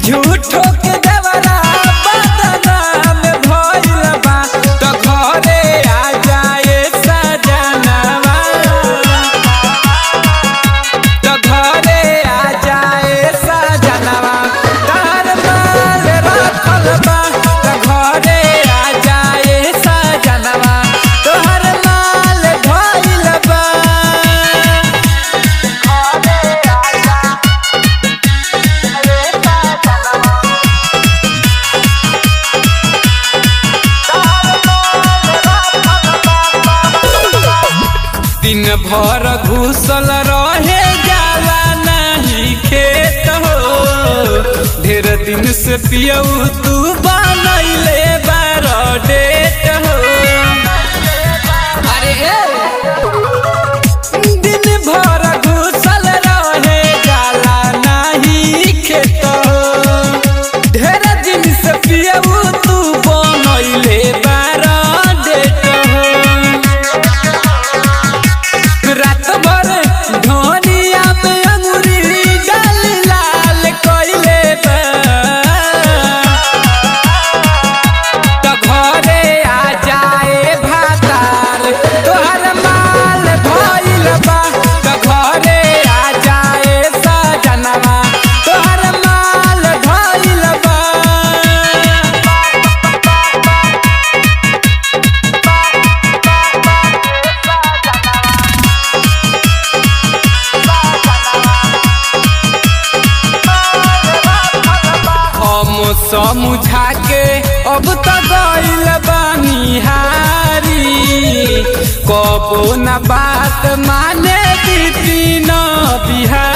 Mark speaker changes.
Speaker 1: झूठो के देवरा बदनाम भइल बा त घरे आ जाए सजनवा त घरे आ जाए सजनवा तार माल रखल बा त घरे आ जाए सजनवा तोहर माल भइल बा दिन भर घुसल रहे जाला नहीं खेत हो ढेर दिन से पियऊ तू बनैले बार डेट हो अरे दिन भर घुसल रहे जाला नहीं खेत हो ढेर दिन से पियऊ तू बनैले बार डेट हो रात भर धनिया में अंगूरी डाल लाल कइले बा त घरे आ जाए भातार तोहर माल भइल बा त घरे आ जाए सजनवा तोहर माल भइल बा हम समझा के अब त गइल बनिहारी कबो न बात माने दीदी न बिहारी